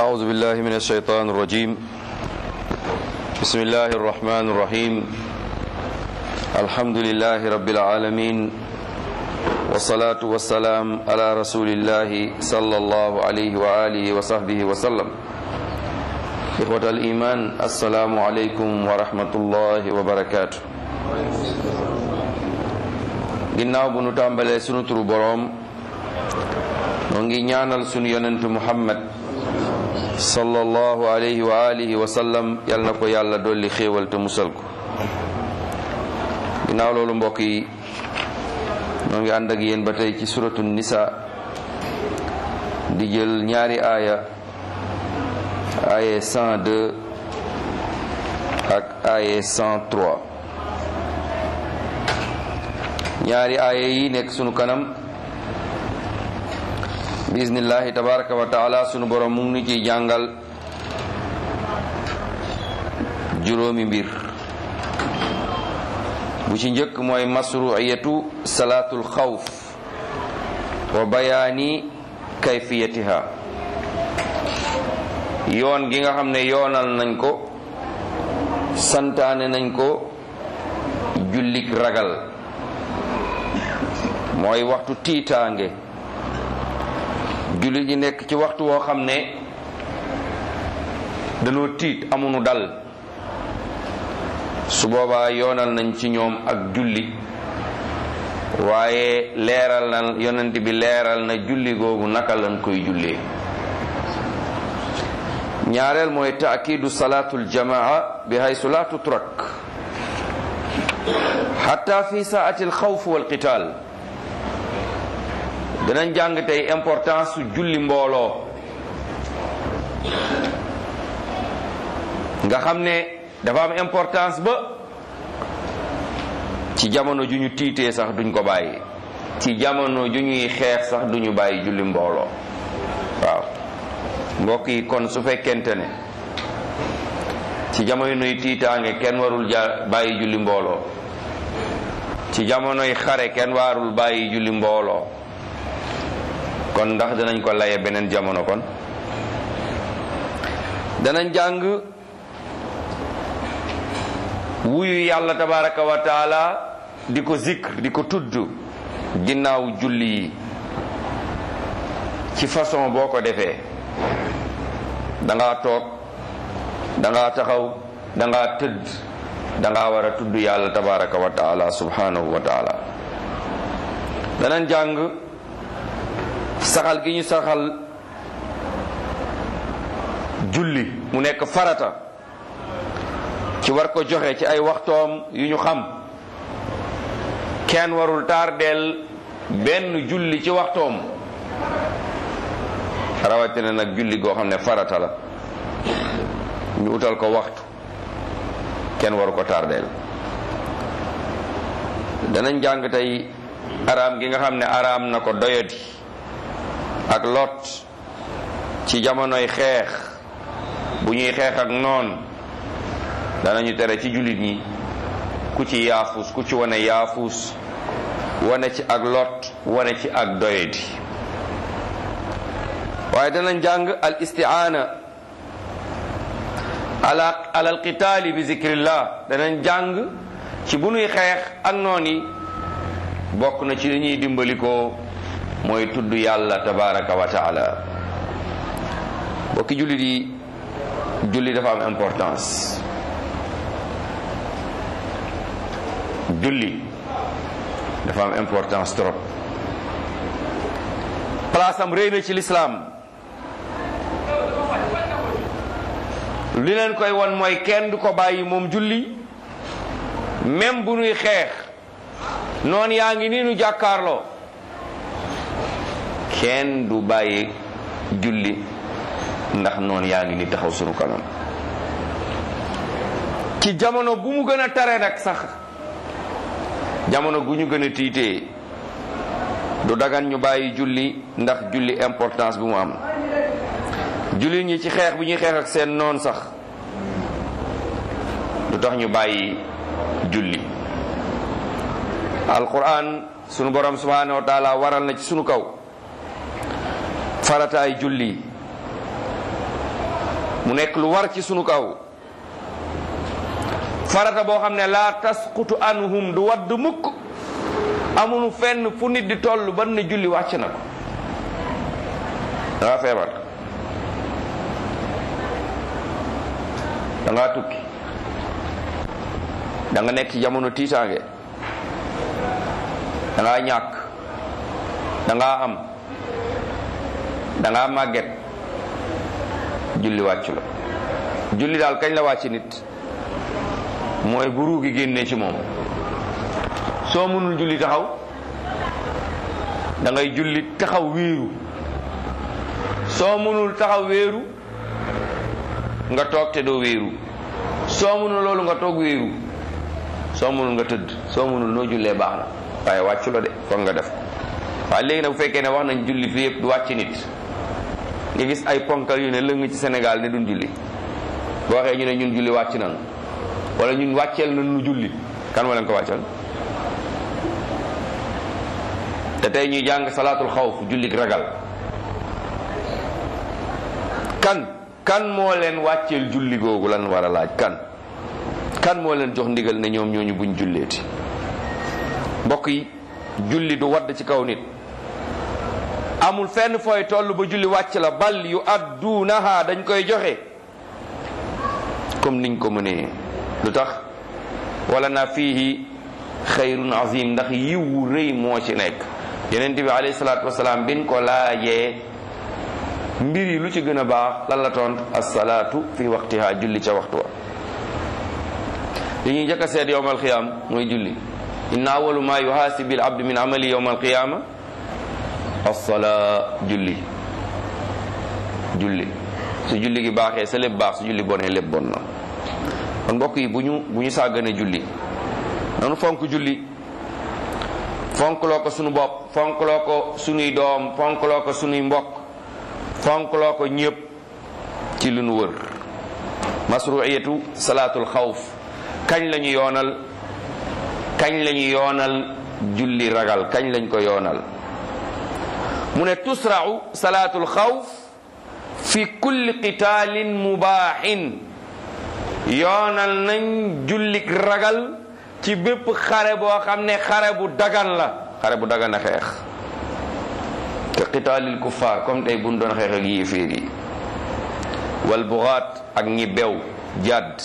أعوذ بالله من الشيطان الرجيم بسم الله الرحمن الرحيم الحمد لله رب العالمين والصلاة والسلام على رسول الله صلى الله عليه وآله وصحبه وسلم إخوة الإيمان السلام عليكم ورحمة الله وبركاته ginnaaw bu nu tàmbalee sunu turu boroom noo ngi ñaanal sunu yonentu muhammad sallallahu alayhi wa alihi wa sallam yal na ko yàlla dolli xéewal te musal ko ginnaaw loolu mbokk yi noo ngi ànd ak yéen ba tey ci suratu nisa di jël ñaari aaya aaya 102 ak aaya 103 ñaari aaya yi nekk sunu kanam bismillahi tabaraka wa taala sunu borom mu ngi nu ciy jàngal juróomi mbir bu ci njëkk mooy masruiyatu salaatul xawf wa bayaani kayfiyatiha yoon gi nga xam ne yoonal nañ ko santaane nañ ko jullik ragal mooy waxtu tiitaange jullit ñi nekk ci waxtu woo xam ne dañoo tiit amuñu dal su boobaa yoonal nañ ci ñoom ak julli waaye leeral na yonent bi leeral na julli googu naka lañ koy jullee ñaareel mooy taakidu salaatul jamaa bi haysu la tutrak xatta fi saati alxawf wal qital danañ jàng tey importance su julli mbooloo nga xam ne dafa am importance ba ci jamono ju ñu tiitee sax duñ ko bàyyi ci jamono ju ñuy xeex sax duñu bàyyi julli mbooloo waaw mbokk yi kon su fekkente ne ci jamono nuy tiitaange kenn warul ja bàyyi julli mbooloo ci jamonoy xare kenn warul bàyyi julli mbooloo kon ndax danañ ko laye beneen jamono kon danañ jàng wuyu yàlla tabaraka wa taala di ko zikr di ko tudd ginnaaw julli yi ci façon boo ko defee dangaa toog dangaa taxaw dangaa tëdd dangaa war a tudd yàlla tabaraka wa taala subhanahu wa taala danañ jàng saxal gi ñu saxal julli mu nekk farata ci war ko joxe ci ay waxtoom yu ñu xam kenn warul tardeel benn julli ci waxtoom rawatina nag julli goo xam ne farata la ñu utal ko waxtu kenn waru ko tardeel danañ jàng tey araam gi nga xam ne araam na ko doyadi ak lot ci jamonoy xeex bu ñuy xeex ak noon danañu tere ci jullit ñi ku ci yaafus ku ci wane yaafus wane ci ak lot wane ci ak doyadi waaye danañ jàng al istiaana ala ala al qitaali bi zikrillah danañ jàng ci bu ñuy xeex ak noon yi bokk na ci li ñuy dimbali ko mooy tudd yàlla tabaraka wa taala bokki jullit yi julli dafa am importance julli dafa am importance trop place am réy na ci lislaam li leen koy won mooy kenn du ko bàyyi moom julli même bu nuy xeex noonu yaa ngi nii nu jàkkaarloo kenn du bàyyi julli ndax noonu yaa ngi ni taxaw sunu kanam ci jamono bu mu gën a tare nag sax jamono gu ñu gën a tiitee du dagan ñu bàyyi julli ndax julli importance bi mu am julli ñi ci xeex bi ñuy xeex ak seen noon sax du tax ñu bàyyi julli alquran sunu borom subhanahu wa taala waral na ci sunu kaw farataay julli mu nekk lu war ci sunu kaw farata boo xam ne laa tasqutu anhum du wadd mukk amunu fenn fu nit di toll ban ne julli wàcc na ko dangaa feebar dangaa tukki da nga nekk ci jamono tiitaange dangaa ñàkk dangaa am dangaa màgget julli wàccu la julli daal kañ la wàcc nit mooy bu ruu gi génnee ci moom soo mënul julli taxaw da ngay julli taxaw wéeru soo mënul taxaw wéeru nga toog te doo wéeru soo mënul loolu nga toog wéeru soo mënul nga tëdd soo mënul noo jullee baax na waaye wàccu la de foog nga def ko waaye léegi nag bu fekkee ne wax nañ julli fi yëpp du wàcc nit nga gis ay ponkal yu ne lëng ci Sénégal ne duñ julli boo waxee ñu ne ñun julli wàcc nañ wala ñun wàcceel nañ nu julli kan moo leen ko wàccal te tey ñuy jàng salaatul xawf jullik ragal kan kan moo leen wàcceel julli googu lan war a laaj kan kan moo leen jox ndigal ne ñoom ñooñu buñ julleeti mbokk yi julli du wadd ci kaw nit amul fenn fooy toll ba julli wàcc la bal yu adduunaha dañ koy joxe comme niñ ko mënee lu tax wala na fiihi xayrun azim ndax yiwu rëy moo ci nekk yonent bi alayhi salaatu wasalaam bin ko laajee mbir yi lu ci gën a baax lan la tontu assalaatu fi waqtiha julli ca waxtu wa li ñuy njëkk a seet yowm alqiyama mooy julli inna awalu ma yuhaasibi al abdu min amali yowm alqiyama assalaa julli julli su julli gi baaxee sa lépp baax su julli bonee lépp bon na kon mbokk yi bu ñu bu ñu sàggane julli nanu fonk julli fonkloo ko sunu bopp fonkloo ko sunuy doom fonkloo ko sunuy mbokk fonkloo ko ñépp ci lu nu wër masruiyatu salaatul xawf kañ la ñu yoonal kañ la ñu yoonal julli ragal kañ lañ ko yoonal mu ne tusra'u salaatul xawf fi kulli qitaalin mubaaxin yoonal nañ jullik ragal ci bépp xare boo xam ne xare bu dagan la xare bu dagan a xeex te qitaalil kuffaar comme tey buñ doon xeex ak yéeféer yi wal bugaat ak ñi bew jàdd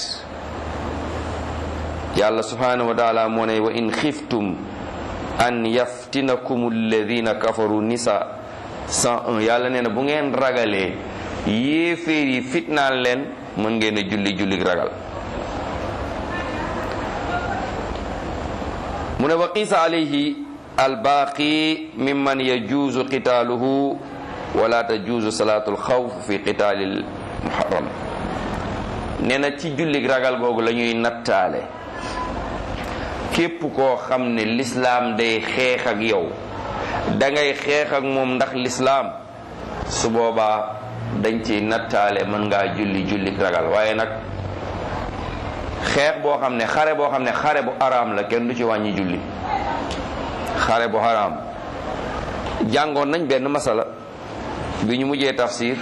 yàlla subhanahu wa taala moo ne wa in xiftum an yaftinakum alladina kafaru nisa 101 yàlla nee na bu ngeen ragalee yéeféer yi fitnaan leen mën ngeen a julli julli ragal mu ne wa qiisa alayhi albaaqi mimman yajuuzu qitaaluhu wala tajuuzu salaatu alxawf fi qitaalil muharram nee na ci julli ragal googu la ñuy nattaale képp koo xam ne lislaam day xeex ak yow da ngay xeex ak moom ndax lislaam su boobaa dañ ci nattaale mën ngaa julli julli ragal waaye nag xeex boo xam ne xare boo xam ne xare bu araam la kenn du ci wàññi julli xare bu araam jàngoon nañ benn masala bi ñu mujjee tafsir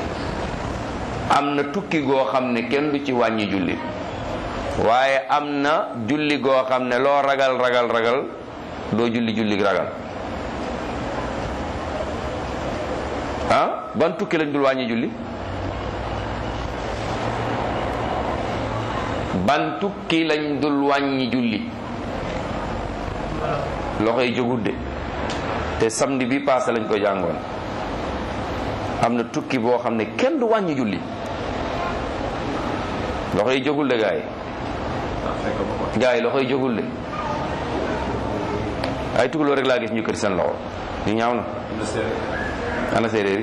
am na tukki goo xam ne kenn du ci wàññi julli waaye am na julli goo xam ne loo ragal ragal ragal doo julli julli ragal ah ban tukki lañ dul wàññi julli ban tukki lañ dul wàññi julli loxo yi jógut de te samedi bi passé lañ ko jàngoon am na tukki boo xam ne kenn du wàññi julli loxo yi jógul de gaa yi gaa yi loxo yi jógul de ay tugaloo rek laa gis ñu kër seen loxo ñu ñaaw na ana séeréer yi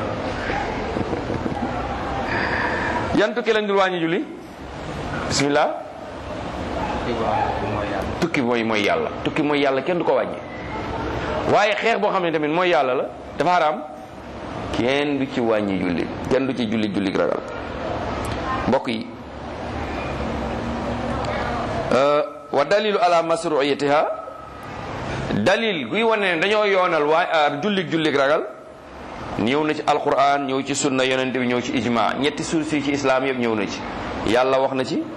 yan tukki lañ dul wàññi julli bismillah tukki mooy mooy yàlla tukki mooy yàlla kenn du ko wàññi waaye xeex boo xam ne tamit mooy yàlla la dafa haram kenn du ci wàññi julli kenn du ci julli julli ragal mbokk yi wa dalilu ala masruiyatiha dalil guy wane ne dañoo yoonal waa jullig jullig ragal ñëw na ci alquran ñëw ci sunna yonente bi ñëw ci ijma ñetti source yi ci islam yëpp ñëw na ci yàlla wax na ci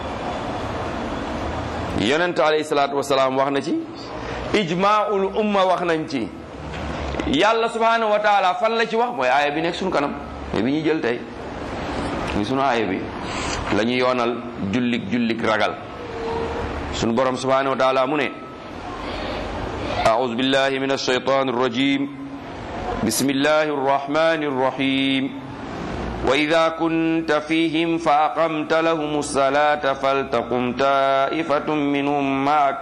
yonente alayhi salaatu wasalaam wax na ci ijmaul umma wax nañ ci yàlla subhanahu wa taala fan la ci wax mooy aaya bi nekk suñu kanam mooy bi ñuy jël tey muy sunu aaya bi la ñu yoonal jullik jullik ragal sunu borom subhanahu wa taala mu ne أعوذ بالله من الشيطان الرجيم بسم الله الرحمن الرحيم وإذا كنت فيهم فأقمت لهم الصلاة فلتقم طائفة منهم معك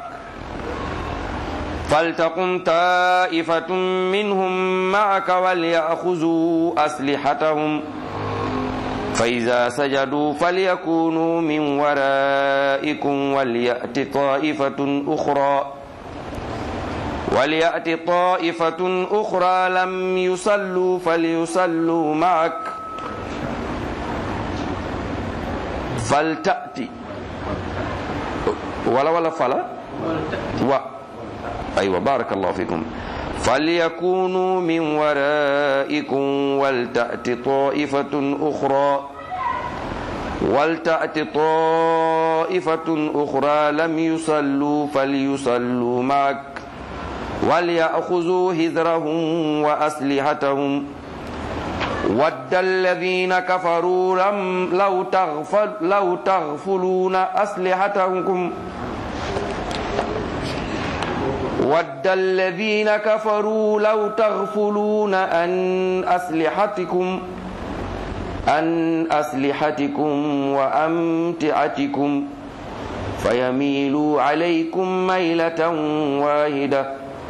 فلتقم طائفة منهم معك وليأخذوا أسلحتهم فإذا سجدوا فليكونوا من ورائكم وليأت طائفة أخرى وليأت طائفة أخرى لم يصلوا فليصلوا معك فلتأتي ولا ولا فلا و أيوة بارك الله فيكم فليكونوا من ورائكم ولتأت طائفة أخرى ولتأت طائفة أخرى لم يصلوا فليصلوا معك وليأخذوا هذرهم وأسلحتهم ود الذين كفروا لم لو تغفل لو تغفلون أسلحتكم ود الذين كفروا لو تغفلون عن أسلحتكم عن أسلحتكم وأمتعتكم فيميلوا عليكم ميلة واحدة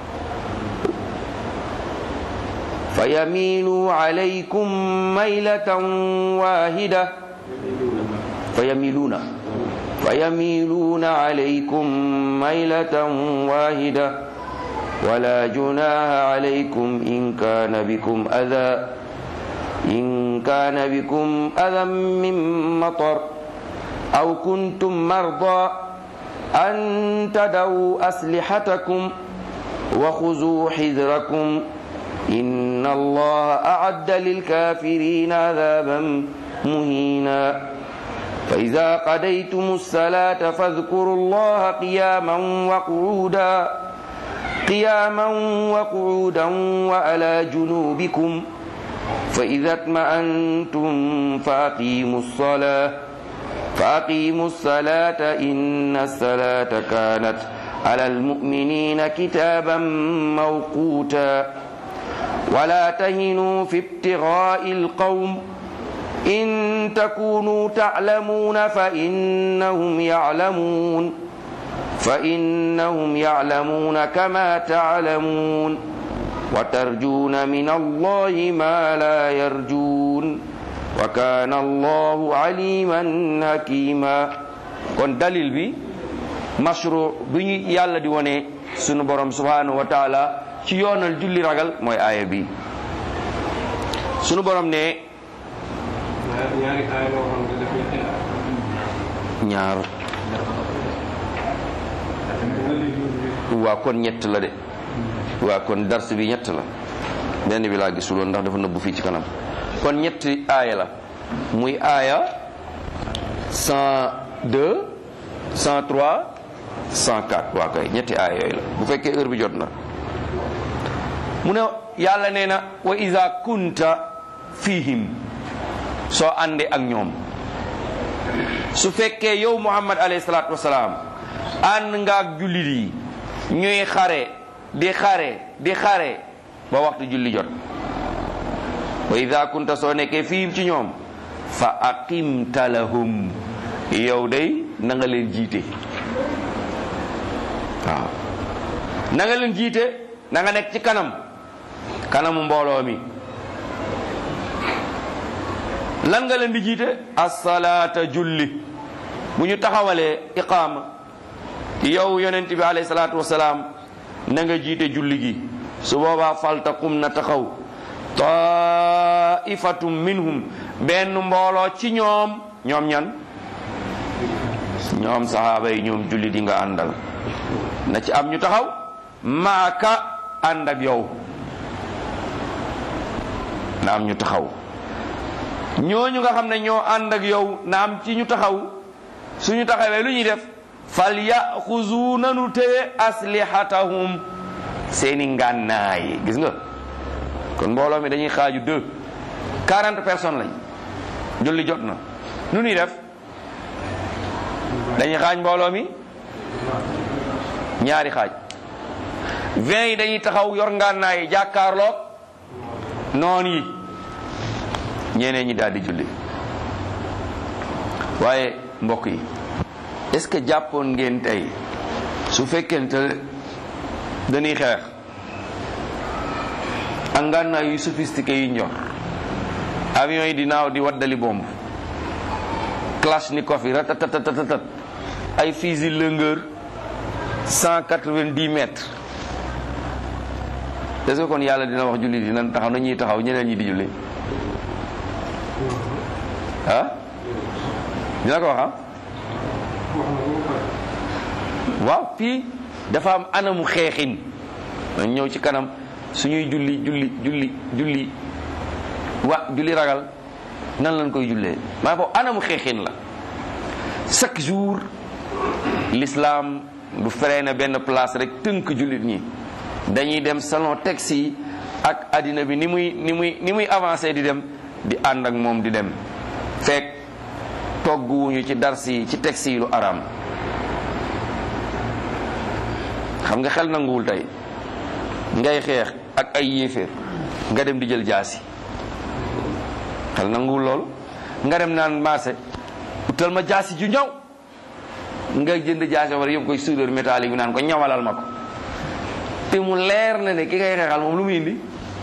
فيميلوا عليكم ميلة واحدة فيميلون فيميلون عليكم ميلة واحدة ولا جناح عليكم إن كان بكم أذى إن كان بكم أذى من مطر أو كنتم مرضى أن تدعوا أسلحتكم وخذوا حذركم إن الله أعد للكافرين عذابا مهينا فإذا قضيتم الصلاة فاذكروا الله قياما وقعودا قياما وقعودا وعلى جنوبكم فإذا اطمأنتم فأقيموا الصلاة فأقيموا الصلاة إن الصلاة كانت على المؤمنين كتابا موقوتا ولا تهنوا في ابتغاء القوم إن تكونوا تعلمون فإنهم يعلمون فإنهم يعلمون كما تعلمون وترجون من الله ما لا يرجون وكان الله عليما حكيما kon dalil bi mashru bi ñu yàlla di wone sunu borom subhanahu wa taala ci yoonal julli ragal mooy aaya bi sunu borom ne ñaari aaya loo xam ne daf ñetti ñaar waa kon ñett la de waa kon dars bi ñett la benn bi laa gisuloon ndax dafa nëbbu fii ci kanam kon ñetti aaya la muy aaya 102 103 104 waa kay ñetti aaya yooyu la bu fekkee heure bi jot na mu ne yàlla nee na wa iza kunta fihim soo àndee ak ñoom su fekkee yow muhammad alayhi salaatu wasalaam ànd nga ak jullit yi ñuy xare di xare di xare ba waxtu julli jot wa ida kunta soo nekkee fii ci ñoom fa aqimta lahum yow day na nga leen jiite waaw na nga leen jiite na nga nekk ci kanam kanamu mbooloo mi lan nga leen di jiite asalaata julli bu ñu taxawalee iqaama yow yonent bi alayhi salaatu wasalaam na nga jiite julli gi su boobaa faltaqum na taxaw taifatum minhum benn mbooloo ci ñoom ñoom ñan ñoom sahaaba yi ñoom julli di nga àndal na ci am ñu taxaw maaka ànd ak yow na am ñu taxaw ñooñu nga xam ne ñoo ànd ak yow na am ci ñu taxaw suñu taxawee lu ñuy def fal yaxuzu nanu téye aslihatahum seeni ngànnaay gis nga kon mbooloo mi dañuy xaaju deux quarante personnes lañ julli jot na nu ñuy def dañuy xaaj mbooloo mi ñaari xaaj vingt yi dañuy taxaw yor ngànnaay jàkkaarloog noon yi ñeneen ñi daal di julli waaye mbokk yi est-ce que jàppoon ngeen tey su fekkente dañuy xeex ak ngànnaay yu sophistiqué yi ñor avion yi di naaw di waddali bomb kalachnikov yi ratatatatat ay fusil longueur cent quatre-vingt-dix mètres est-ce que kon yàlla dina wax julli di nan taxaw na ñuy taxaw ñeneen ñi di julli ah dina ko wax ah waaw fii dafa am anamu xeexin dañ ñëw ci kanam suñuy julli julli julli julli wa julli ragal nan lañ koy jullee maa foofu anamu xeexin la chaque jour l'islam du freiné benn place rek tënk jullit ñi dañuy dem salon taxi yi ak addina bi ni muy ni muy ni muy avancé di dem di ànd ak moom di dem fekk togguwuñu ci darsi yi ci taxi yi lu araam xam nga xel nanguwul tey ngay xeex ak ay yéeféer nga dem di jël jaasi xel nanguwul loolu nga dem naan marché utal ma jaasi ju ñaw nga jënd jaasi wala yóbbu koy soudeur métallique bi naan ko ñawalal ma ko te mu leer na ne ki ngay xeexal moom lu mu indi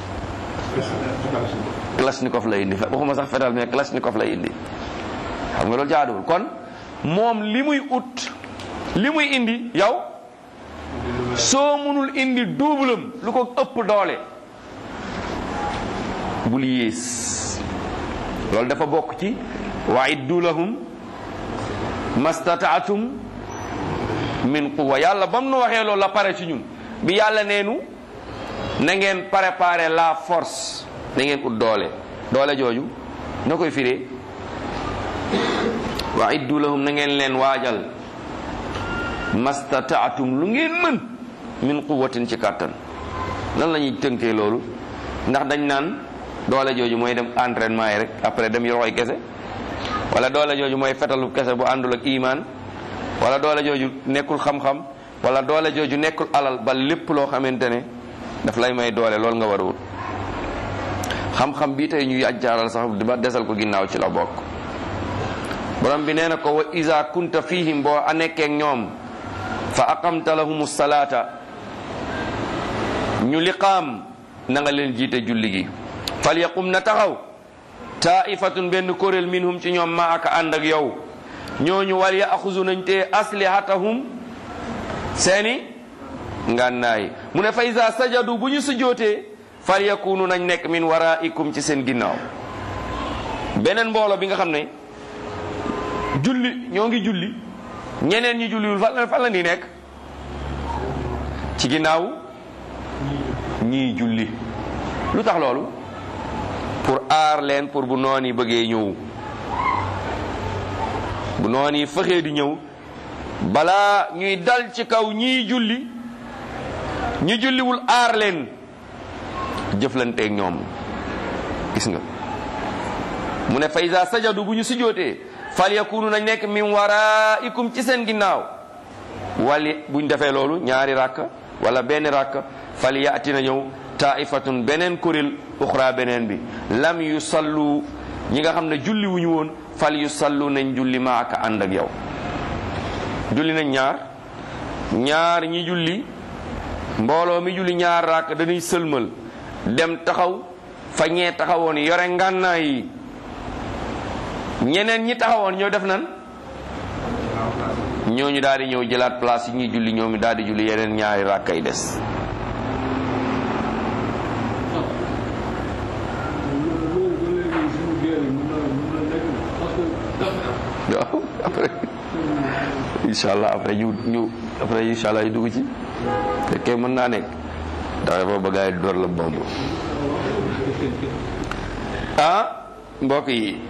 kalashnikov lay indi waxuma sax fetal mais kalashnikov lay indi xam nga loolu jaaduwul kon moom li muy ut li muy indi yow soo mënul indi duubalam lu ko ëpp doole bul yées loolu dafa bokk ci wa iddu lahum mastataatum min quwa yàlla ba mu nu waxee loolu la pare ci ñun bi yàlla neenu na ngeen préparer la force na ngeen ut doole doole jooju na koy firee wa iddu lahum na ngeen leen waajal mastataatum lu ngeen mën min quwatin ci kàttan nan la ñuy tënkee loolu ndax dañ naan doole jooju mooy dem entraînement yi rek après dem yoroxoy kese wala doole jooju mooy fetalu kese bu àndul ak imaan wala doole jooju nekkul xam-xam wala doole jooju nekkul alal ba lépp loo xamante ne daf lay may doole loolu nga war a wut xam-xam bii tey ñuy ajjaaral sax ba desal ko ginnaaw ci la bokk borom bi nee na ko wa iza kunta fihim boo a nekkeek ñoom fa aqamta lahum salaata ñu liqaam na nga leen jiite julli gi fal yaqum na taxaw taifatun benn kuréel minhum ci ñoom ma aka ànd ak yow ñooñu wal yaxuzu nañ te aslihatahum seeni ngànnaay mu ne fa iza sajadu bu ñu sujjootee fal yakunu nañ nekk min waraikum ci seen ginnaaw beneen mbooloo bi nga xam ne julli ñoo ngi julli ñeneen ñi julliwul fan la fan la di nekk ci ginnaaw ñii julli lu tax loolu pour aar leen pour bu noon yi bëggee ñëw bu noon yi fexee di ñëw balaa ñuy dal ci kaw ñii julli ñi julliwul aar leen jëflanteeg ñoom gis nga mu ne fa iza sajadu bu ñu sujjootee fal yakunu nañ nekk min waraikum ci seen ginnaaw wali buñ defee loolu ñaari rakk wala benn rakk fal yaati na ñëw taifatun beneen kuréel uxra beneen bi lam yu sallu ñi nga xam ne julli wuñu woon fal yu sallu nañ julli maaka ànd ak yow julli nañ ñaar ñaar ñi julli mbooloo mi julli ñaar rakk dañuy sëlmal dem taxaw fa ñee taxawoon yore ngànnaay yi ñeneen ñi taxawoon ñoo def nan ñooñu daal di ñëw jëlaat place yi ñuy julli ñoomi daal di julli yeneen ñaari rakka yi des waaw après incha allah après ñu ñu après incha allah ñu dugg ci fekkee mën naa nekk ndax dafa bëgg a door la bomb ah mbokk yi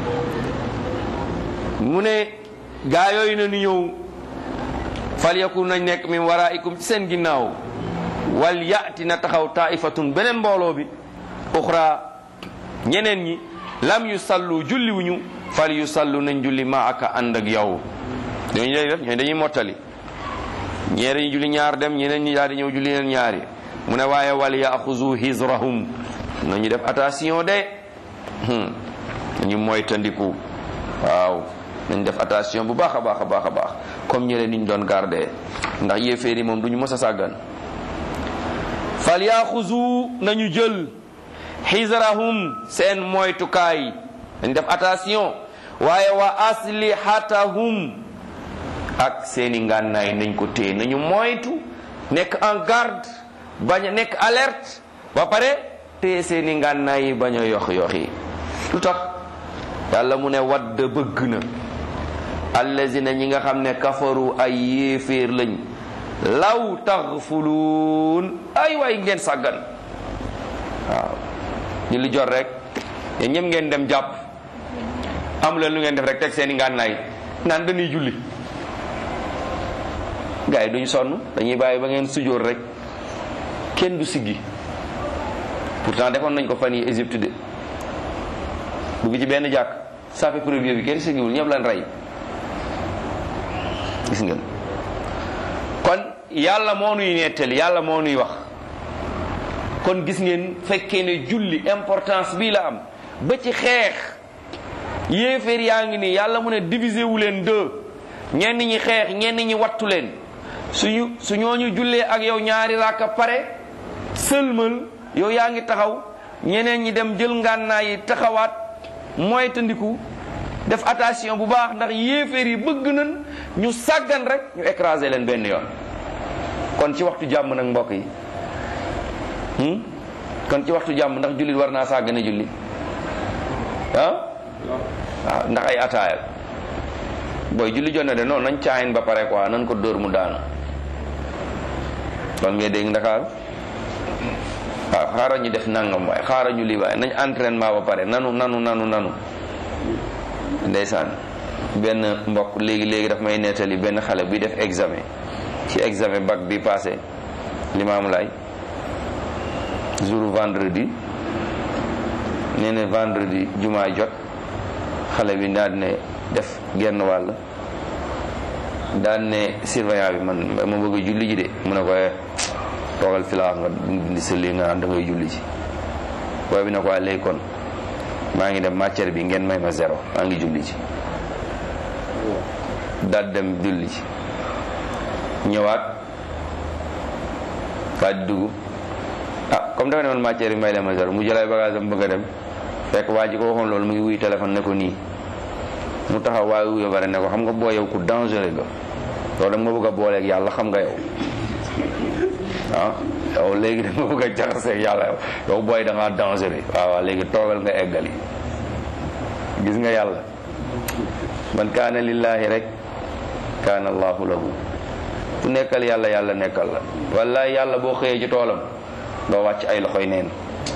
mu ne gaa yooyu na ñu ñëw fal yakun nañ nekk min waraikum ci seen ginnaaw wal yaati na taxaw taifatun beneen mbooloo bi uxra ñeneen ñi lam yu sallu julli wuñu fal yu sallu nañ julli ma aka ànd ak yow dañu lay def ñooy dañuy mottali ñee dañuy julli ñaar dem ñeneen ñi daal di ñëw julli leen ñaari mu ne waaye wal yaxuzu hizrahum nañu def attention de nañu moytandiku waaw nañ def attention bu baax a baax a baax a baax comme ñële niñ doon garder ndax yéeféer yi moom duñu mës a sàggan fal yaxuzu nañu jël xisrahum seen moytukaay dañ def attention waaye wa aslihatahum ak seeni ngànnaay nañ ko téye nañu moytu nekk en garde bañ a nekk alerte ba pare téye seeni ngànnaay yi bañ a yox yox yi lu tax yàlla mu ne wadd bëgg na allazina ñi nga xam ne kafaru ay yéeféer lañ law taxfuluun ay waay ngeen sàggan waaw ñu li jot rek yéen ñëpp ngeen dem jàpp amu leen lu ngeen def rek teg seeni ngànnaay naan dañuy julli gars yi duñ sonn dañuy bàyyi ba ngeen sujjóor rek kenn du siggi pourtant defoon nañ ko fan yi Égypte de dugg ci benn jàkk sape premier bi kenn siggiwul ñëpp lan rey gis ngeen kon yàlla moo nuy nettali yàlla moo nuy wax kon gis ngeen fekkee ne julli importance bii la am ba ci xeex yéeféer yaa ngi nii yàlla mu ne diviser wu leen deux ñenn ñi xeex ñenn ñi wattu leen suñu su ñooñu jullee ak yow ñaari raaka pare sëlmal yow yaa ngi taxaw ñeneen ñi dem jël ngànnaay yi taxawaat mooy tandiku def attention bu baax ndax yéeféer yi bëgg nañ ñu sàggan rek ñu écraser leen benn yoon kon ci waxtu jàmm nag mbokk yi kon ci waxtu jàmm ndax jullit war naa sàggane julli ah waaw ndax ay ataayal booy julli jot na de noonu nañ caayin ba pare quoi nañ ko dóor mu daanu loolu ngay dégg ndakaaru waaw xaaral ñu def nangam waaye xaaral ñu lii waaye nañ entraînement ba pare nanu nanu nanu nanu ndeysaan benn mbokk léegi léegi daf may nettali benn xale buy def examen ci examen bac bi passé limaamu laay jour vendredi nee na vendredi jumaa jot xale bi daal ne def genn wàll daal ne surveillant bi man ma bëgg a julli ji de mu ne ko toogal fi la nga dindi sa lii nga naan da ngay julli ji booy bi ne ko léegi kon maa ngi dem matière bi ngeen may ma zéro maa ngi julli ji daal dem julli ji ñëwaat daal di dugg ah comme dafa ne man matière bi may leen ma zéro mu jëlay bagage am bëgg a dem fekk waa ji ko waxoon loolu mu ngi wuy téléphone ne ko nii mu taxaw waaye wuyo bare ne ko xam nga boo yow ku dangereux nga loolu dama bëgg a booleeg yàlla xam nga yow ah yow léegi dama bëgg a jaxaseeg yàlla yow yow booy da ngaa dangereux waaw waaw léegi toogal nga eggali gis nga yàlla man kaana lillahi rek kaana allahu lahu ku nekkal yàlla yàlla nekkal la wallahi yàlla boo xëyee ci toolam doo wàcc ay loxoy neen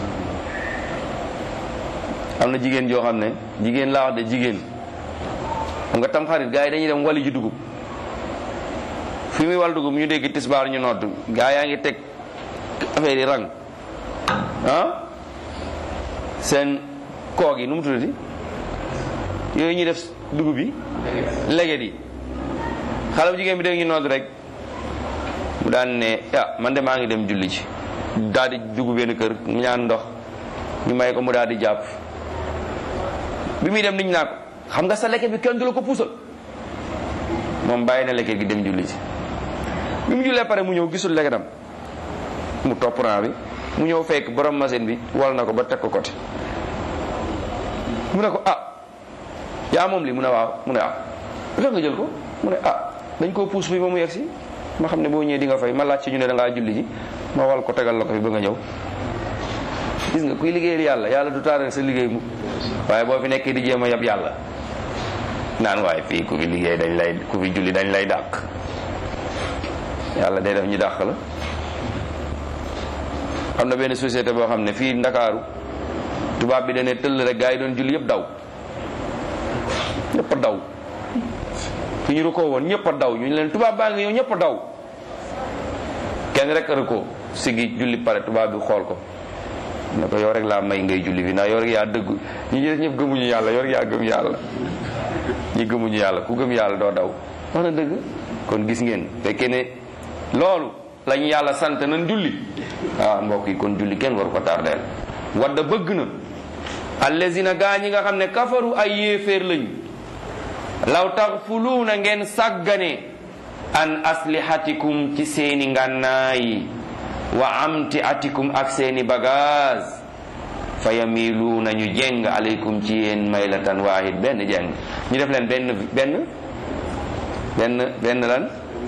am na jigéen joo xam ne jigéen laa wax de jigéen xam nga tam xarit gars yi dañuy dem wali ji dugub fi muy wal dugub ñu dégg tisbaar ñu nodd gaa yaa ngi teg affaire yi rang ah seen koog yi nu mu tuddati yooyu ñuy def dugub yi leget yi xale bu jigéen bi dégg ñu nodd rek mu daan ne ah man de maa ngi dem julli ci daal di dugg benn kër mu ñaan ndox ñu may ko mu daal di jàpp bi muy dem niñ naa ko xam nga sa leket bi kenn du la ko puusal moom bàyyi na leket gi dem julli ci bi mu jullee pare mu ñëw gisul leketam mu topp rang bi mu ñëw fekk borom machine bi wal na ko ba teg ko côté mu ne ko ah yaa moom li mu ne waaw mu ne ah lu nga jël ko mu ne ah dañ koo puus bi ba mu yegg si ma xam ne boo ñëwee di nga fay ma laaj ci ñu ne da ngaa julli ji ma wal ko tegal la ko fi ba nga ñëw gis nga kuy liggéeyal yàlla yàlla du taaral sa liggéey mu waaye boo fi nekkee di jéem a yab yàlla naan waaye fii ku fi liggéey dañ lay ku fi julli dañ lay dàq yàlla day def ñu dàq la am na benn société boo xam ne fii ndakaaru tubaab bi dane tëll rek gaa yi doon julli yëpp daw ñëpp a daw fi ñu rukkoo woon ñëpp a daw ñu leen tubaab baa ngi yow ñëpp a daw kenn rek a rukkoo sigi julli pare tubaab bi xool ko ne ko yow rek laa may ngay julli fi ndax yow rek yaa dëgg ñi ñi ñëpp gëmuñu yàlla yow rek yaa gëm yàlla ñi gëmuñu yàlla ku gëm yàlla doo daw wax na dëgg kon gis ngeen fekkee ne loolu lañu yàlla sant nañ julli ah mbokk yi kon julli kenn waru ko tardeel wadda bëgg na allazina gaa ñi nga xam ne kafaru ay yéeféer lañu law taxfuluuna ngeen sàggane an aslihatikum ci seeni ngànnaay wa amti atikum ak seeni bagage fa yamiluuna ñu jeng aleykum ci yéen maylatan waahid benn jeng ñu def leen benn benn benn benn lan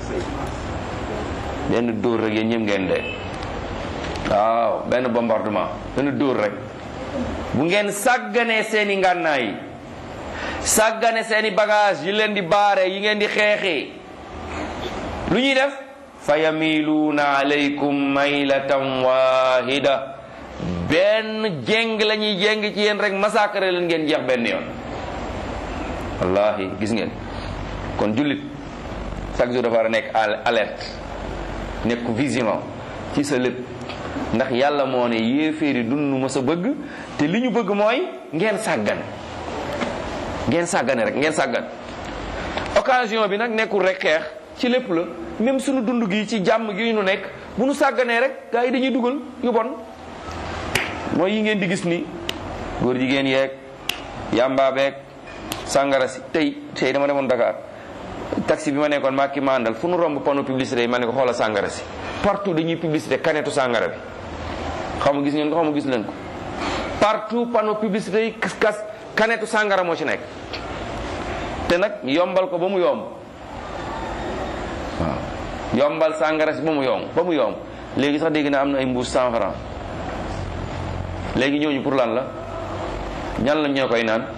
benn dóor rek yéen ñëpp ngeen de waaw benn bombardement benn dóor rek bu ngeen sàgganee seeni ngànnaay sàggane seeni bagage yi leen di baare yi ngeen di xeexee lu ñuy def fa yamiluuna alaykum maylatan wahida benn jéng la ñuy jéng ci yéen rek massacre leen ngeen jeex benn yoon wallahi gis ngeen kon jullit chaque jour dafa war a nekk alerte nekk vigilant ci sa lépp ndax yàlla moo ne yéeféeri dund ma sa bëgg te li ñu bëgg mooy ngeen sàggan ngeen sàggane rek ngeen sàggan occasion bi nag nekkul rek xeex ci lépp la même suñu dund gi ci jàmm gi ñu nekk bu nu sàgganee rek gars yi dañuy dugal yu bon mooy yi ngeen di gis ni góor jigéen yeeg yàmbaa beeg sàngara si tey tey dama demoon Dakar taxi bi ma nekkoon maa ki mandal fu nu romb panneau publicité yi ma ne ko xoola sàngara si partout dañuy publicité kanetu sàngara bi xam nga gis ngeen ko xam nga gis leen ko partout panneau publicité yi kas kanetu sàngara moo ci nekk te nag yombal ko ba mu yomb waaw yombal sàngara si ba mu yomb ba mu yomb léegi sax dégg na am na ay mbuus cent francs léegi ñooñu pour lan la ñan la ñoo koy naan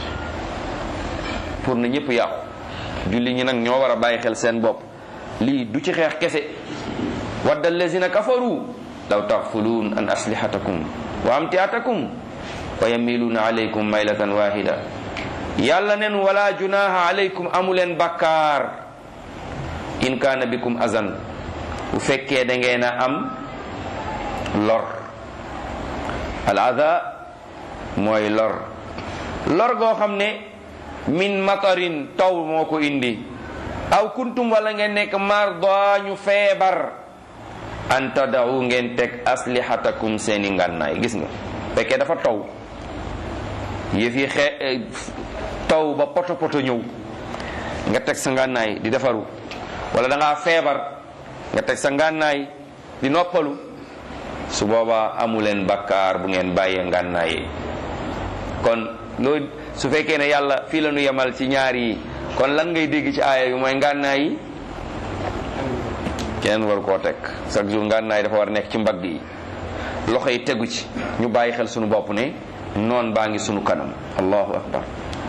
pour na ñëpp yàqu julli ñi nag ñoo war a bàyyi xel seen bopp lii du ci xeex kese wadda allazina kafaru law taxfuluun an aslihatakum wa amtiatakum wa yamiluuna alaykum maylatan wahida yàlla nen wala junaha alaykum amuleen bakkaar in kaana bikum azan bu fekkee da ngeen a am lor al ada mooy lor lor goo xam ne min matarin taw moo ko indi aw kuntum wala ngeen nekk marda ñu feebar an tadaw ngeen teg aslihatakum seeni ngànnaay gis nga fekkee dafa taw yëf yi xe taw ba poto poto ñëw nga teg sa ngànnaay di defaru wala da ngaa feebar nga teg sa ngànnaay di noppalu su boobaa amuleen bakkaar bu ngeen bàyyee ngànnaay yi kon loolu su fekkee ne yàlla fii la nu yemal ci ñaar yi kon lan ngay dégg ci aaya bi mooy ngànnaay yi kenn war koo teg chaque jour ngànnaay dafa war a nekk ci mbagg yi loxo yi tegu ci ñu bàyyi xel sunu bopp ne noon baa ngi sunu kanam allahu akbar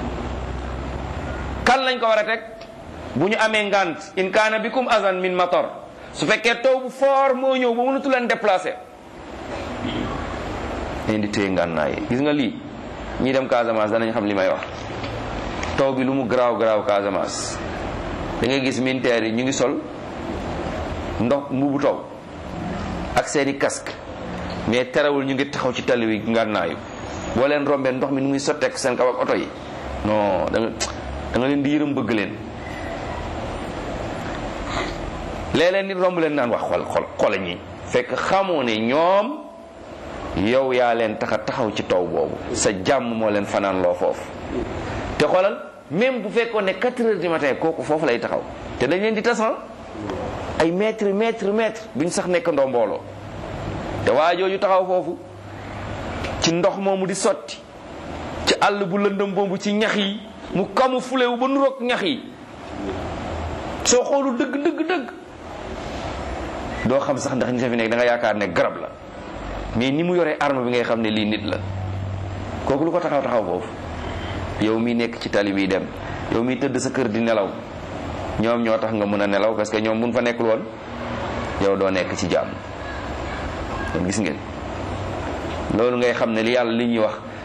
kan lañ ko war a teg bu ñu amee ngant in kaana bikum azan min matar su fekkee taw bu fort moo ñëw ba mënatu leen déplacé leen di téye ngànnaay yi gis nga lii ñi dem Casamance danañ xam li may wax taw bi lu mu garaaw garaaw Casamance da ngay gis militaires yi ñu ngi sol ndox mbubu taw ak seeni casque mais terewul ñu ngi taxaw ci tali wi ngànnaayu boo leen rombee ndox mi nu muy sotteek seen kaw ak oto yi non da nga da nga leen di yërëm bëgg leen léeg-léeg nit romb leen naan wax xol xol xola ñi fekk xamoo ne ñoom yow yaa leen taxa taxaw ci taw boobu sa jàmm moo leen fanaan loo foofu te xoolal même bu fekkoon ne 4 heures du matin kooku foofu lay taxaw te dañ leen di tasan ay mètre mètre mètre duñ sax nekk ndoo mbooloo te waa jooju taxaw foofu ci ndox moomu di sotti ci àll bu lëndëm boobu ci ñax yi mu kamu fulewu ba nuroog ñax yi soo xoolu dëgg dëgg dëgg doo xam sax ndax nit a fi nekk da nga yaakaar ne garab la mais ni mu yoree arme bi ngay xam ne lii nit la kooku lu ko taxaw taxaw foofu yow mi nekk ci tali bi dem yow mi tëdd sa kër di nelaw ñoom ñoo tax nga mën a nelaw parce que ñoom buñ fa nekkul woon yow doo nekk ci jàmm kon gis ngeen loolu ngay xam ne li yàlla li ñuy wax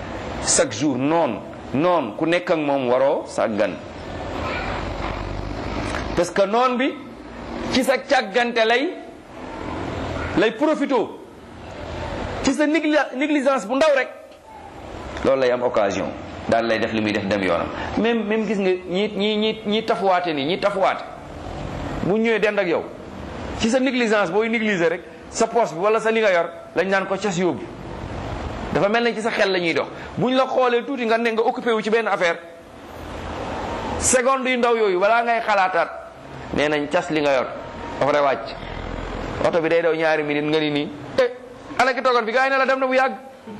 chaque jour noon noon ku nekk ak moom waroo sàggan parce que noon bi ci sa càggante lay lay profito ci sa négligence bu ndaw rek loolu lay am occasion daal lay def li muy def dem yoonam même même gis nga ñi ñi ñi ñi tafuwaate nii ñi tafuwaate bu ñëwee dend ak yow ci sa négligence booy négliger rek sa poche bi wala sa li nga yor lañ naan ko cas yóbbu dafa mel ne ci sa xel la ñuy dox buñ la xoolee tuuti nga ne nga occupé wu ci benn affaire seconde yu ndaw yooyu balaa ngay xalaataat nee nañ cas li nga yor dafa wàcc oto bi day daw ñaari minute nga ni nii eh ana ki toogoon bi gaa yi ne la dem na bu yàgg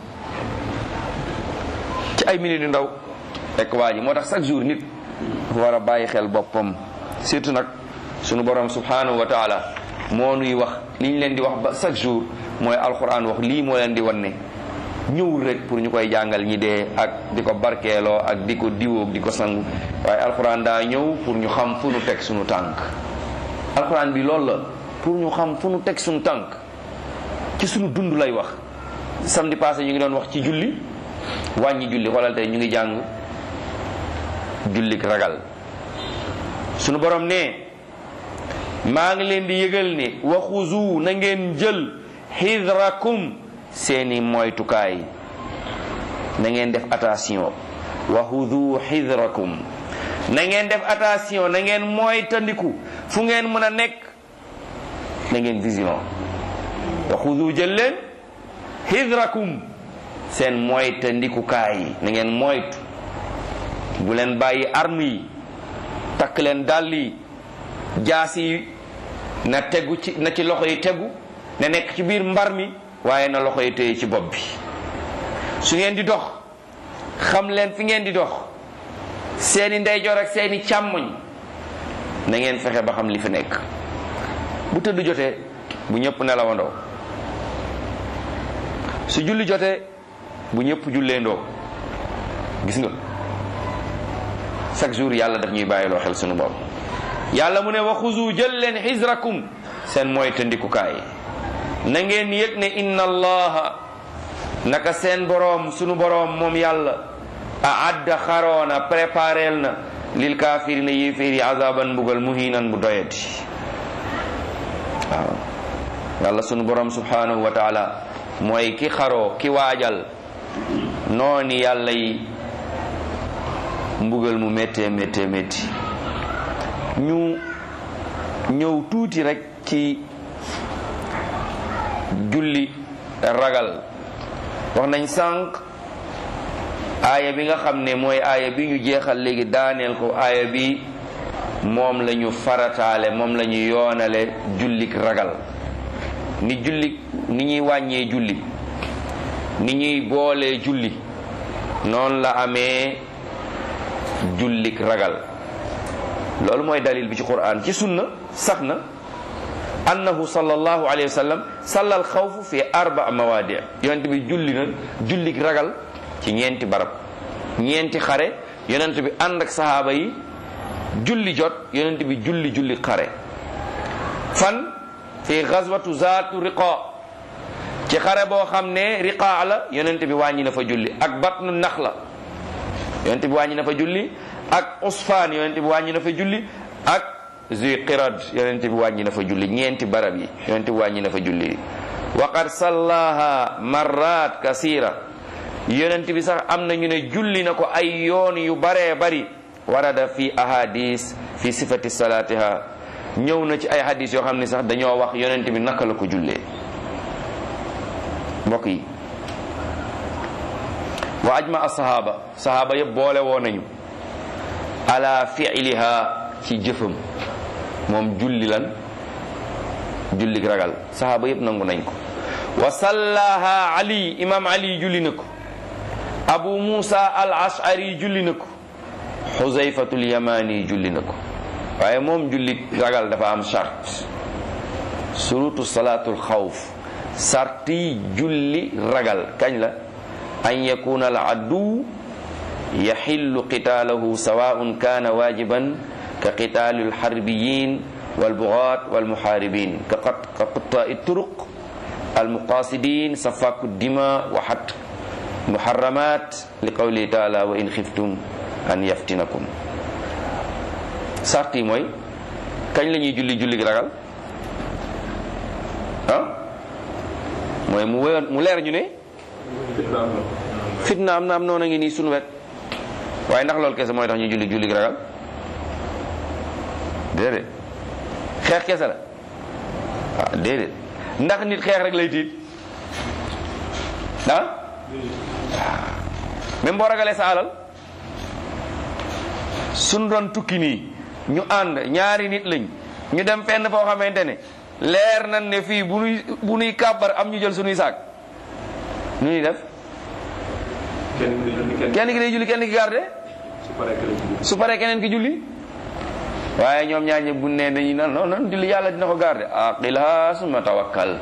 ci ay minutes yu ndaw rek waa ji moo tax chaque jour nit dafa war a bàyyi xel boppam surtout nag sunu borom subhanahu wa taala moo nuy wax li ñu leen di wax ba chaque jour mooy alquran wax lii moo leen di wan ne ñëwul rek pour ñu koy jàngal ñi dee ak di ko barkeeloo ak di ko diwoog di ko sangu waaye alquran daa ñëw pour ñu xam fu nu teg sunu tànk alquran bi loolu la pour ñu xam fu nu teg sunu tànk ci sunu dund lay wax samedi passé ñu ngi doon wax ci julli wàññi julli xoolal tey ñu ngi jàng jullik ragal sunu borom ne maa ngi leen di yëgal ne waxuzu na ngeen jël xidrakum seeni moytukaay na ngeen def attention waxuzu xidrakum na ngeen def attention na ngeen moytandiku fu ngeen mën a nekk na ngeen vision waxuzu jël leen xidrakum seen moytandikukaay yi na ngeen moytu bu leen bàyyi arme yi takk leen dàll yi jaas yi na tegu ci na ci loxo yi tegu na nekk ci biir mbar mi waaye na loxo yi téye ci bopp bi su ngeen di dox xam leen fi ngeen di dox seeni ndeyjoor ak seeni càmmoñ na ngeen fexe ba xam li fi nekk bu tëdd jotee bu ñëpp nelawandoo su julli jotee bu ñëpp julleendoo gis nga chaque jour yàlla daf ñuy bàyyiloo xel sunu bopp yàlla mu ne wa xuzu jël leen xisrakum seen mooy tëndikukaay na ngeen yëg ne inna allaha naka seen boroom sunu boroom moom yàlla a adda xaroona prépareel na lil kaafirina yéeféer yi azaban mbugal muhinan bu doyati waaw yàlla sunu boroom subhanahu wa taala mooy ki xaroo ki waajal nooni yàlla yi mbugal mu méttee méttee métti ñu ñëw tuuti rek ci julli ragal wax nañ sànq aaya bi nga xam ne mooy aaya bi ñu jeexal léegi daaneel ko aaya bi moom la ñu farataale moom la ñu yoonale jullik ragal ni julli ni ñuy wàññee julli ni ñuy boolee julli noonu la amee jullik ragal loolu mooy dalil bi ci quran ci sunna sax na annahu sallallahu alayhi wa sallam sallal xawfu fi arba mawadi yonent bi julli na jullik ragal ci ñeenti barab ñeenti xare yonent bi ànd ak sahaaba yi julli jot yonent bi julli julli xare fan fi gazwatu zaatu riqa ci xare boo xam ne riqa la yonent bi wàññi na fa julli ak batnu naxla yonent bi wàññi na fa julli ak usfaan yonent bi wàññi na fa julli ak zuy qirad yonent bi wàññi na fa julli ñeenti barab yi yonent bi wàññi na fa julli wa qad sallaha marrat kasira yonent bi sax am na ñu ne julli na ko ay yoon yu baree bari warada fi ahadis fi sifati salatiha ñëw na ci ay hadis yoo xam ne sax dañoo wax yonent bi naka la ko jullee mbokk yi wa ajma asahaba sahaba yëpp boole woo nañu ala fiiliha ci jëfam moom julli lan julli ragal sahaba yëpp nangu nañ ko wa sallaha ali imam ali julli na ko abu musa al ashari julli na ko xuzayfatul yamani julli na ko waaye moom julli ragal dafa am charte surutu salatul xawf sarti julli ragal kañ la an yakuna al addu yaxillu qitaalahu sawaun kana wajiban ka qitaali alxarbiyin walbugaat walmuxaaribin ka qataa turuq almuqasidin safaku dima wa xat muharramat li qawli taala wa in xiftum an yaftinakum sart yi mooy kañ la ñuy julli julli gi ragal ah mooy mu wéyoon mu leer ñu ne fitna am na am noonu a ngi nii sunu wet waaye ndax loolu kese mooy tax ñu julli julli gi ragal déedéet xeex kese la ah déedéet ndax nit xeex rek lay tiit ah même boo ragalee sa alal suñ doon tukki nii ñu ànd ñaari nit lañ ñu dem fenn foo xamante ne leer nañ ne fii bu nuy bu nuy kàbbar am ñu jël sunuy saak nu ñuy def kenn ki day julli kenn kenn ki day julli kenn ki garde su paree kenn julli. su paree keneen ki julli waaye ñoom ñaar ñëpp bu ne dañuy nan non non julli yàlla dina ko garde aqilha summa tawakkal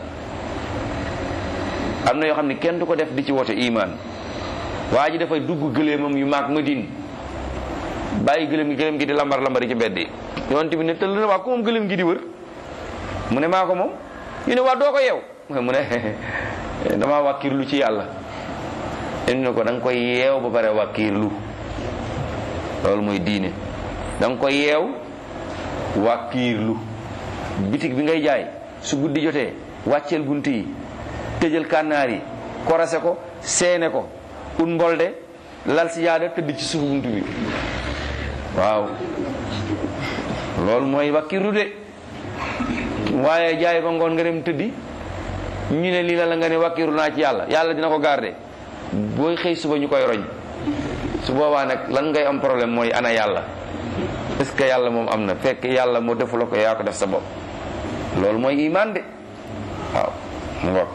am na yoo xam ne kenn du ko def di ci wote iman waa ji dafay dugg gëléemam yu maag Madine bàyyi gëléem gi gëléem gi di lambar lambari ci mbedd yi yonent bi ne tëll na waa ku moom gëléem gi di wër mu ne maa ko moom ñu ne waa doo ko yeew mu ne damaa wàkkirlu ci yàlla indi ne ko da nga koy yeew ba pare wàkkirlu loolu mooy diine da nga koy yeew wàkkiirlu bitig bi ngay jaay su guddi jotee wàcceel bunt yi tëjal kànnaar yi korase ko seene ko un mbolde lal si yaada tëdd ci suuf bunt bi waaw loolu mooy wàkkiirlu de waaye jaay ba ngoon nga dem tëddi ñu ne lii la la nga ne wàkkiirlu naa ci yàlla yàlla dina ko garder booy xëy suba ñu koy roñ su boobaa nag lan ngay am problème mooy ana yàlla est ce que yàlla moom am na fekk yàlla moo defu la ko yaa ko def sa bopp loolu mooy iman de waaw mu ngoog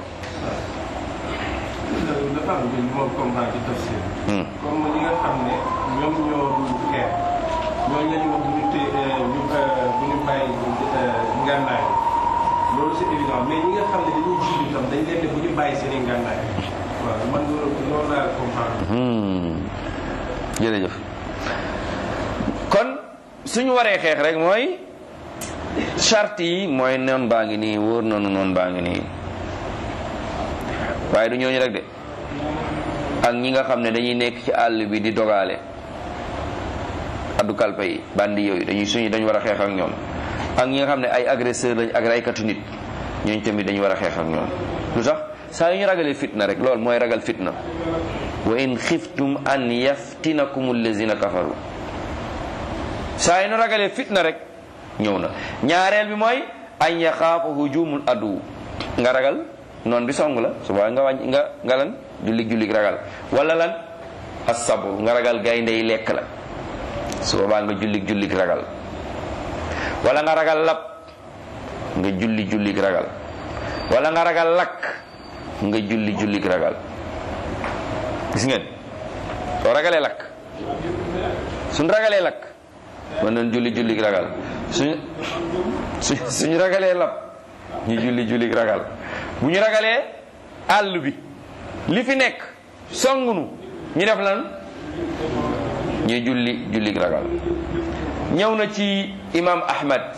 dafa am bi moom comprendre ci tafsir comme ñi nga xam ne ñoom ñoo dul xeex ñooñu la ñu wax bu ñu té ñu bu ñu bàyyi ngànnaay loolu c'est évident mais ñi nga xam ne dañuy julli tam dañ leen ne bu ñu bàyyi seen i ngànnaay waaw man loolu loolu laa comprendre jërëjëf kon suñu waree xeex rek mooy charte yi mooy noon baa ngi nii wóor nañu noon baa ngi nii waaye du ñooñu rek de ak ñi nga xam ne dañuy nekk ci àll bi di dogaale addu kalpa yi bandi yooyu dañuy suñu dañu war a xeex ak ñoom ak ñi nga xam ne ay agresseur lañ ak raykatu nit ñooñu tamit dañu war a xeex ak ñoom lu tax saa yu ñu ragalee fitna rek loolu mooy ragal fitna wa in xiftum an yaftinakum allazina kafaru saa yu ñu ragalee fitna rek ñëw na ñaareel bi mooy an yaxaafa hujumul adu nga ragal noon bi song la suba nga wàññi nga nga lan jullig jullig ragal wala lan asabru nga ragal gaynde yi lekk la su boobaa nga jullig jullig ragal wala nga ragal lab nga julli jullig ragal wala nga ragal lakk nga julli jullig ragal gis ngeen soo ragalee lakk suñ ragalee lakk mën nañ julli jullig ragal suñ suñu ragalee lab ñu julli jullig ragal bu ñu ragalee àll bi li fi nekk songunu ñu def lan ñu julli jullig ragal ñëw na ci imam ahmad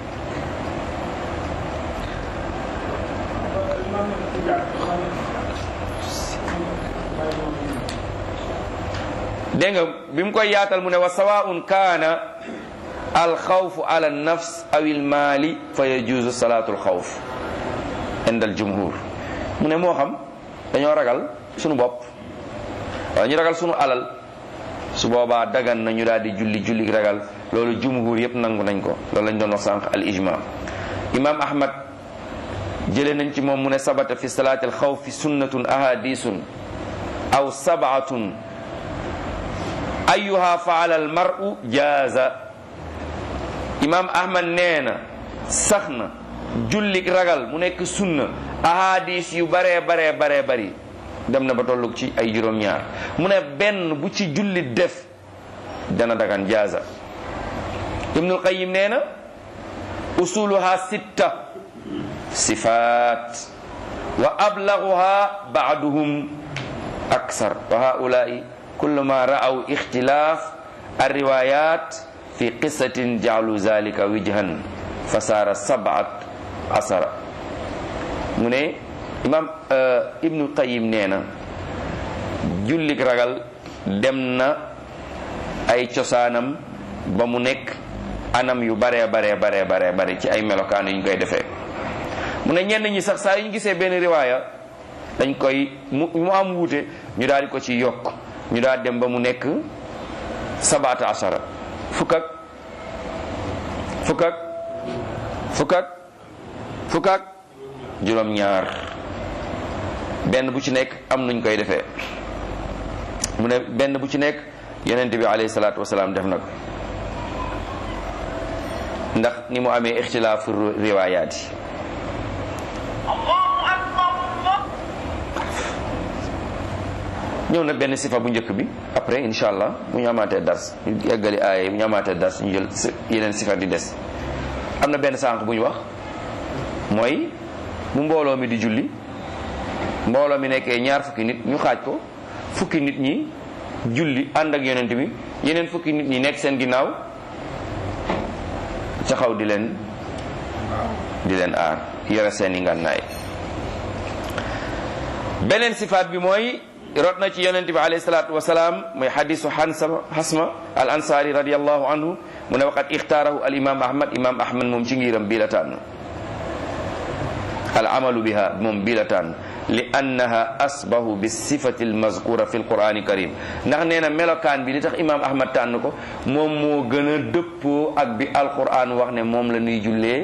dégg nga bi mu koy yaatal mu ne wa sawaun kaana alxawfu ala nafs aw ilmaali fa yajuuzu salaatu alxawf inda aljumhur mu ne moo xam dañoo ragal sunu bopp wala ñu ragal sunu alal su boobaa dagan na ñu daal di julli julli ragal loolu jumhur yépp nangu nañ ko loolu lañ doon wax sànq al ijma imam ahmad jëlee nañ ci moom mu ne sabata fi salaati alxawfi sunnatun ahadisun aw sabatun ayuha faala almaru jaaza imam ahmad nee na sax na jullik ragal mu nekk sunna ahadis yu baree baree baree bari dem na ba tollug ci ay juróom-ñaar mu ne benn bu ci jullit def dana dagan jaaza ibnul qayim nee na usuluha sitta sifaat wa ablaguha baaduhum aksar wa haulai kullu ma ra'aw ixtilaaf alriwayat fi qisatin jaalu zalika wijhan fasaara sabat asara mu ne imam ibnu qayim nee na jullik ragal dem na ay cosaanam ba mu nekk anam yu baree baree baree baree bare ci ay melokaan yu ñu koy defee mu ne ñenn ñi sax saa yu ñu gisee benn riwaaya dañ koy mu mu am wuute ñu daal di ko ci yokk ñu daal dem ba mu nekk sabaata asara fukk ak fukk ak fukk ak fukk ak juróom-ñaar benn bu ci nekk am nuñ koy defee mu ne benn bu ci nekk yonent bi alayhi salaatu wasalaam def na ko ndax ni mu amee ixtilaafu riwaayaat yi ñëw na benn sifa bu njëkk bi après incha allah bu ñu amaatee dars ñu eggali aaye bu ñu amaatee dars ñu jël yeneen sifa di des am na benn sànq bu ñu wax mooy bu mbooloo mi di julli mbooloo mi nekkee ñaar fukki nit ñu xaaj ko fukki nit ñi julli ànd ak yonent bi yeneen fukki nit ñi nekk seen ginnaaw ca xaw di leen di leen aar yore seen i ngànnaay beneen sifaat bi mooy rot na ci yonent bi alayhi salaatu wasalaam mooy xadisu xansama xasma al ansaari radiallahu anhu mu ne waqat ixtaarahu al imam ahmad imam ahmad moom ci ngiram bii la tànn al amalu biha moom bii la tànn li annaha asbahu bi sifati al mazkura fi al qurani karim ndax nee na melokaan bi li tax imam ahmad tànn ko moom moo gën a dëppoo ak bi alquran wax ne moom la ñuy jullee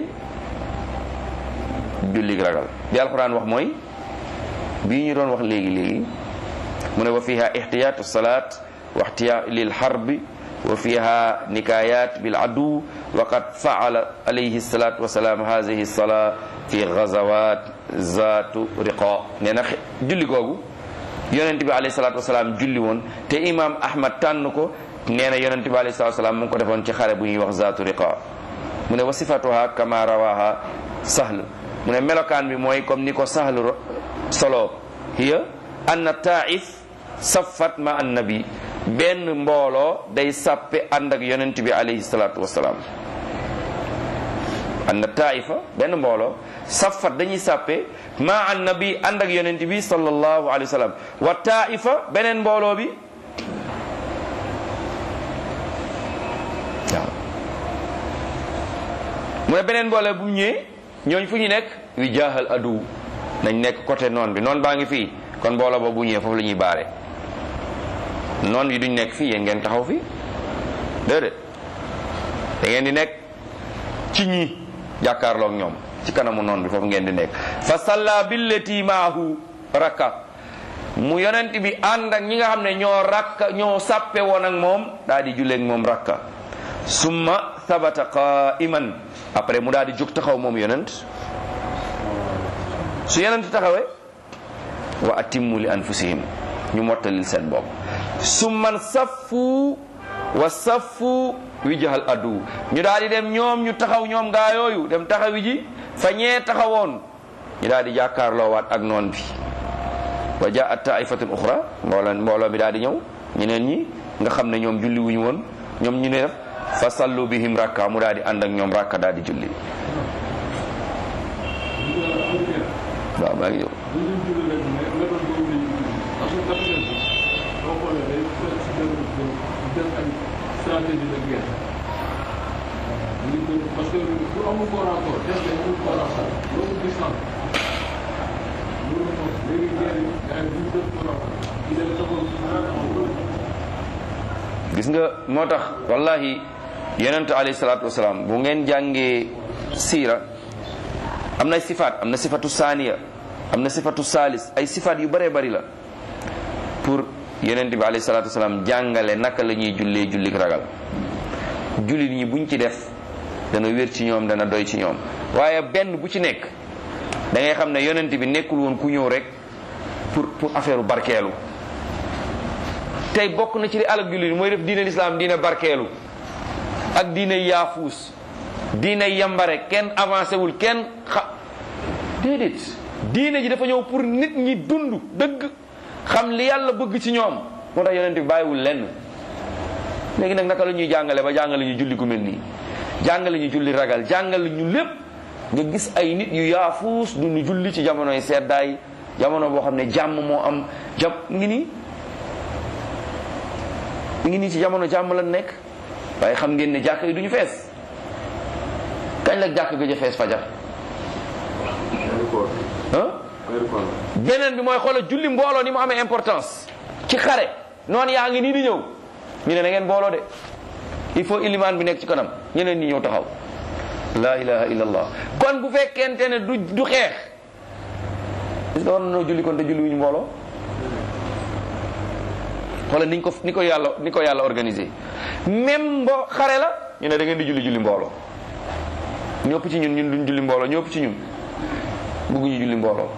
jullig ragal bi alquran wax mooy bii ñu doon wax léegi léegi mu ne wa fiha ihtiyatu salat wa ihtiya lil harbi wa fiha nikayat bil adu wa qad faala alayhi salatu wasalaam hadihi sala fi gazawat zatu riqa nee na julli googu yonent bi alayhi salatu wasalaam julli woon te imam ahmad tànn ko nee na yonent bi alayhi salatu wasalaam mu ngi ko defoon ci xare bu ñuy wax zatu riqa mu ne wa sifatuha kama rawaha sahl mu ne melokaan bi mooy comme ni ko sahl solo hiya anna taif saffat ma annabi benn mbooloo day sàppe ànd ak yonent bi alayhi salaatu wasalaam anna taifa benn mbooloo saffat dañuy sàppe ma annabi ànd ak yonent bi sallallahu alayhi wa sallam wa taifa beneen mbooloo bi waaw mu ne beneen mbooloo bu ñëwee ñooñ fu ñu nekk wi jaaxal adu nañ nekk côté noon bi noon baa ngi fii kon mbooloo boobu bu ñëwee foofu la ñuy baare noon yi duñ nekk fii yéen ngeen taxaw fii déedéet da ngeen di nekk ci ñi jàkkaarloog ñoom ci kanamu noon bi foofu ngeen di nekk fa salla billati maahu rakka mu yonent bi ànd ak ñi nga xam ne ñoo rakka ñoo sàppe woon ak moom daal di julleeg moom rakka summa thabata qaiman après mu daal di jóg taxaw moom yonent su yonent taxawee wa atimmu li anfusihim ñu mottalil seen bopp summan saffu wa saffu wijhal adu ñu daal di dem ñoom ñu taxaw ñoom gaa yooyu dem taxawi ji fa ñee taxawoon ñu daal di jàkkaarloo waat ak noon bi wa jaat taifatun uxra mbooloo mbooloo mi daal di ñëw ñeneen ñi nga xam ne ñoom julli wuñu woon ñoom ñu ne def fa sallu bihim rakka mu daal di ànd ak ñoom rakka daal di julli waaw maa ngi ñëw parce que bu amul corps à corps def nañ amul corps à corps loolu distance loolu moom léegi guerre yi gars yi duñ def corps à corps di dem taxaw gis nga moo tax wallahi yonent alayhi salaatu wasalaam bu ngeen jàngee siira am na sifaat am na sifatu saaniya am na sifatu saalis ay sifaat yu bëree bëri la pour yonent bi alayhi salaatu wasalaam jàngale naka la ñuy jullee jullik ragal jullit ñi buñ ci def dana wér ci ñoom dana doy ci ñoom waaye benn bu ci nekk da ngay xam ne yonent bi nekkul woon ku ñëw rek pour pour affaire barkeelu tey bokk na ci li alak jullit mooy def diine lislaam diine barkeelu ak diine yaafuus diine yambare kenn avancé wul kenn xa déedéet diine ji dafa ñëw pour nit ñi dund dëgg xam li yàlla bëgg ci ñoom moo tax yonent bi bàyyiwul lenn léegi nag naka la ñuy jàngale ba jàngale ñu julli gu mel nii jàngale ñu julli ragal jàngale ñu lépp nga gis ay nit yu yaafuus du ñu julli ci jamonoy seddaay jamono boo xam ne jàmm moo am jàpp ngi nii mi ngi nii ci jamono jàmm la nekk waaye xam ngeen ne jàkk yi duñu fees kañ la jàkk gëj a fees fajar ah beneen bi mooy xoolal julli mbooloo ni mu amee importance ci xare noonu yaa ngi nii di ñëw ñu ne na ngeen mbooloo de il faut ilimaan bi nekk ci kanam ñeneen ñi ñëw taxaw la ilaha illallah kon bu fekkente ne du du xeex est-ce que war na noo julli kon te julli wuñu mbooloo xoolal niñ ko ni ko yàlla ni ko yàlla organisé même mbo xare la ñu ne da ngeen di julli julli mbooloo ñëpp ci ñun ñun duñ julli mbooloo ñëpp ci ñun bëgguñu julli mbooloo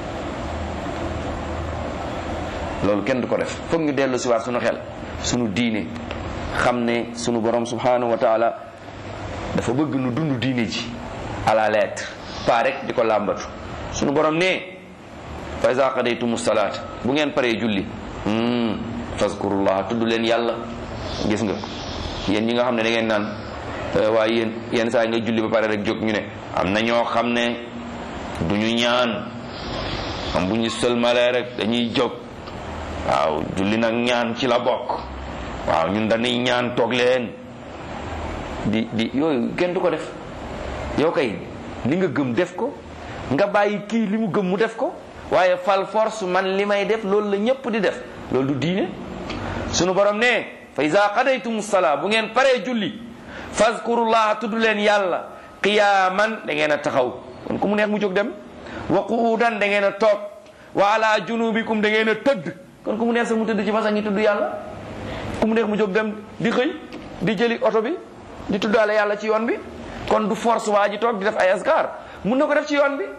loolu kenn du ko def foog ñu dellu si waat suñu xel suñu diine xam ne suñu borom subhanahu wa taala dafa bëgg nu dund diine ji à la lettre pas rek di ko làmbatu suñu borom ne fa iza qadaytumu salaat bu ngeen paree julli fazkurullah tudd leen yàlla gis nga yéen ñi nga xam ne da ngeen naan waaye yéen yenn saa yi nga julli ba pare rek jóg ñu ne am na ñoo xam ne du ñu ñaan am bu ñu sëlmalee rek dañuy jóg waaw julli nag ñaan ci la bokk waaw ñun dañuy ñaan toog leen di di yooyu kenn du ko def yow kay li nga gëm def ko nga bàyyi kii li mu gëm mu def ko waaye fal force man li may def loolu la ñëpp di def loolu du diine sunu borom ne fa iza qadaytum salaa bu ngeen paree julli fazkurullah tudd leen yàlla qiyaaman da ngeen a taxaw kon ku mu neex mu jóg dem wa qu'udan da ngeen a toog wa ala junubikum da ngeen a tëdd kon ku mu neex sax mu tëdd ci façon ngi tudd yàlla ku mu neex mu jóg dem di xëy di jëli oto bi di tuddaale yàlla ci yoon bi kon du force waa ji toog di def ay askar mun na ko def ci yoon bi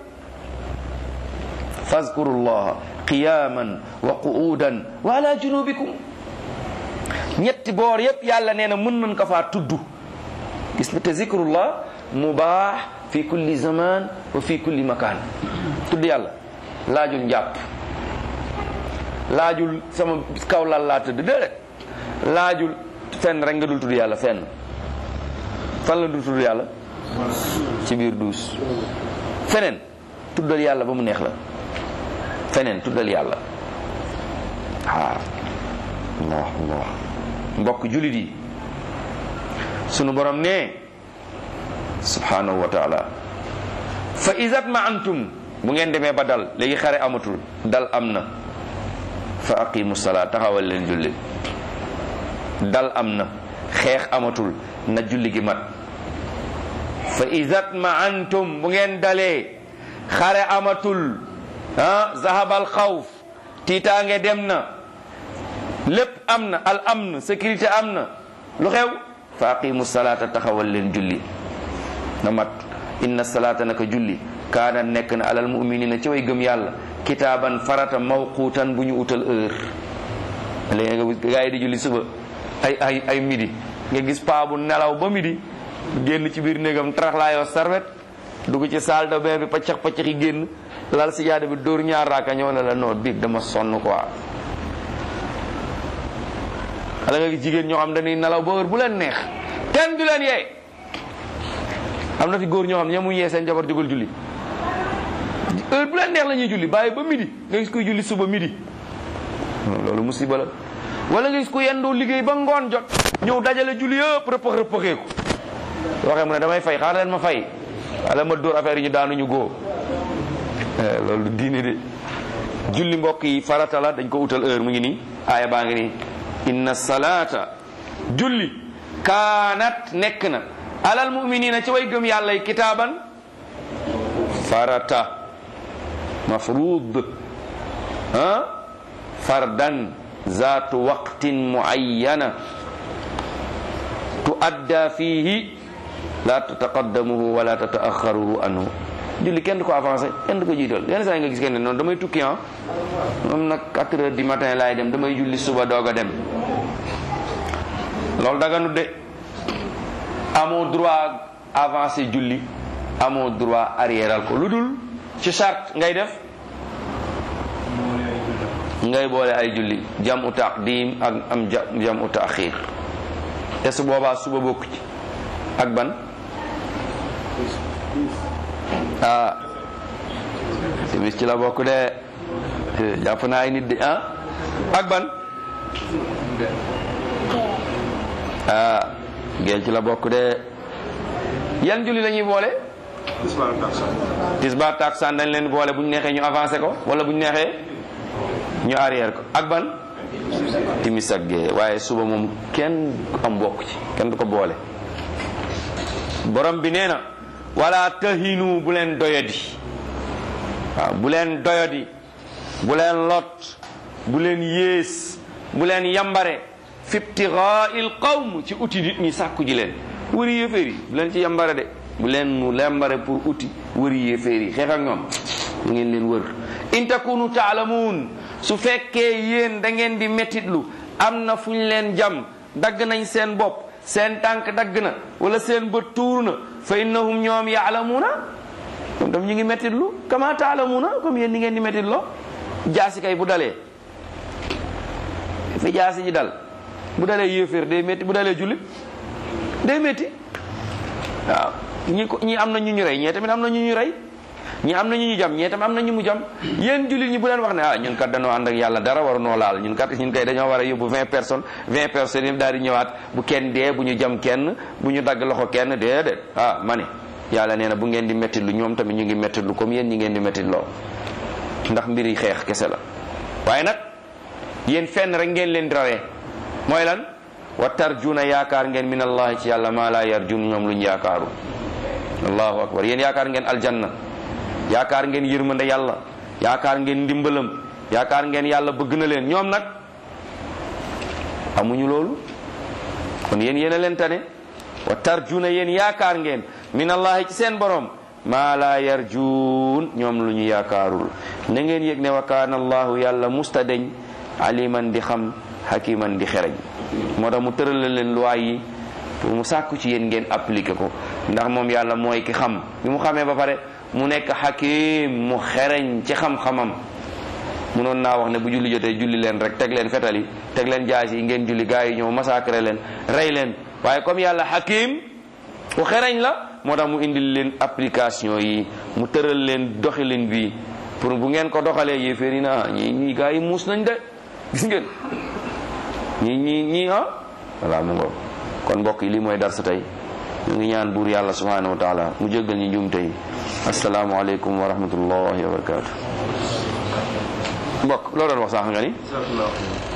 fazkurullah qiyaman wa qu'udan wa ala junubikum ñetti boor yépp yàlla nee na mën nañ ko faa tudd gis nga te zikrullah mubaax fi kulli zaman wa fi kulli makaan tudd yàlla laajul njàpp laajul sama kaw lal laa tëdd déedéet laajul fenn rek nga dul tudd yàlla fenn fan la dul tudd yàlla ci biir duus feneen tuddal yàlla ba mu neex la feneen tuddal yàlla ah allah allah mbokk julit yi sunu borom ne subhanahu wa taala fa izat ma antum bu ngeen demee ba dal léegi xare amatul dal am na fa aqimu salaa taxawal leen julli dal am na xeex amatul na julli gi mat fa izat ma antum bu ngeen dalee xare amatul ah zahabal xawf tiitaange dem na lépp am na al amn sécurité am na lu xew fa aqimu salaata taxawal leen julli na mat inna salaata naka julli kaana nekk na alal muminina ci way gëm yàlla kitaaban farata mawquutan bu ñu utal heure léegi nga gaa yi di julli suba ay ay ay midi nga gis paa bu nelaw ba midi génn ci biir néegam taraxlaayoo sarwet dugg ci salle de bain bi paccax paccax yi génn lal si jaada bi dóor ñaar raaka ñëw na la non biig dama sonn quoi xale nga gis jigéen ñoo xam dañuy nelaw ba heure bu leen neex kenn du leen yee am na fi góor ñoo xam ne ñamuy yee seen jabar jógal julli heure bu leen neex la ñuy julli bàyyi ba midi nga gis kuy julli suba midi loolu musiba la wala nga gis ku yendoo liggéey ba ngoon jot ñëw dajale julli yëpp rëppax rëppaxeeku waxee mu ne damay fay xaar leen ma fay wala ma dóor affaire yi ñu daanuñu góo loolu diine de julli mbokk yi farata la dañ ko utal heure mu ngi nii aaya baa ngi nii inna salaata julli kaanat nekk na alal muminina ci way gëm yàlla yi kitaaban farata mafruud ah fardan zaatu waqtin muayyana tuadda fihi la tataqaddamuhu wala tataaxaruhu anhu julli kenn du ko avancé kenn du ko jiital yenn saa yi nga gis kenn noonu damay tukki ah moom nag 4 heures du matin laay dem damay julli suba doog a dem loolu daganu de amoo droit avancé julli amoo droit arriéral ko lu dul ci charte ngay def ngay boole ay julli jam u taqdim ak am jam u taaxir te su boobaa suba bokk ci ak ban ah timis ci la bokk de jàpp naa ay nit de ah ak ban ah geel ci la bokk de yan julli la ñuy boole Ismaël Taksan. tisbaar takusaan dañ leen boole bu ñu neexee ñu avancé ko wala bu ñu neexee ñu arrière ko ak ban timis ak gee waaye suba moom kenn am bokk ci kenn du ko boole borom bi nee na wala tahinu bu leen doyadi waaw bu leen doyadi bu leen lot bu leen yées bu leen yambare fi ibtigaa'il qawm ci uti nit ñi sàkku ji leen wëri yéeféer yi bu leen ci yambare de bu leen mu yambare pour uti wëri yéeféer yi xeex ak ñoom mu ngeen leen wër in takunu taalamuun su fekkee yéen da ngeen di mettitlu am na fu ñu leen jam dagg nañ seen bopp seen tànk dagg na wala seen bët tuur na fa innahum ñoom yaalamuuna ñoom tam ñu ngi mettitlu kama taalamuuna comme yéen ni ngeen di mettitloo jaasi kay bu dalee fi jaasi ji dal bu dalee yéeféer day métti bu dalee jullit day métti waaw ñi ko ñi am na ñu ñu rey ñee tamit am na ñu ñu rey ñi am na ñu ñu jam ñee tamit am na ñu mu jam yéen jullit ñi bu leen wax ne ah ñun kat dañoo ànd ak yàlla dara waru noo laal ñun kat ñun kay dañoo war a yóbbu vingt personnes vingt personnes yi daal di ñëwaat bu kenn dee bu ñu jam kenn bu ñu dagg loxo kenn déedéet ah ma ne yàlla nee na bu ngeen di métti lu ñoom tamit ñu ngi métti lu comme yéen ñi ngeen di métti loo ndax mbiri xeex kese la waaye nag yéen fenn rek ngeen leen di rawee mooy lan wa tarjuna yaakaar ngeen min allahi ci yàlla maa laa yarjun ñoom luñ yaakaaru allahu akbar yéen yaakaar ngeen aljanna yaakaar ngeen yërmande yàlla yaakaar ngeen ndimbalam yaakaar ngeen yàlla bëgg na leen ñoom nag amuñu loolu kon yéen yéen a leen tane wa tarjuna yéen yaakaar ngeen min allahi ci seen borom maa laa yarjuun ñoom lu ñu yaakaarul na ngeen yëg ne wa kaana allahu yàlla musta deñ aliman di xam hakiman di xereñ moo tax mu tërala leen loi yi pour mu sàkku ci yéen ngeen appliqué ko ndax moom yàlla mooy ki xam bi mu xamee ba pare mu nekk hakim mu xereñ ci xam-xamam munoon naa wax ne bu julli jotee julli leen rek teg leen fetal yi teg leen jaas yi ngeen julli gars yi ñëw massacré leen rey leen waaye comme yàlla hakim ku xereñ la moo tax mu indil leen application yi mu tëral leen doxalin bi pour bu ngeen ko doxalee yéeféer yi na ñi ñi gars yi muus nañ de gis ngeen ñi ñi ñi ah voilà mu ngoog kon mbokk yi lii mooy darsa tey ñu ngi ñaan buur yàlla subhanahu wa taala mu jéggal ñu njuumte yi asalaamu aleykum wa rahmatullahi wa barakatu mbokk loo doon wax sànq nga ni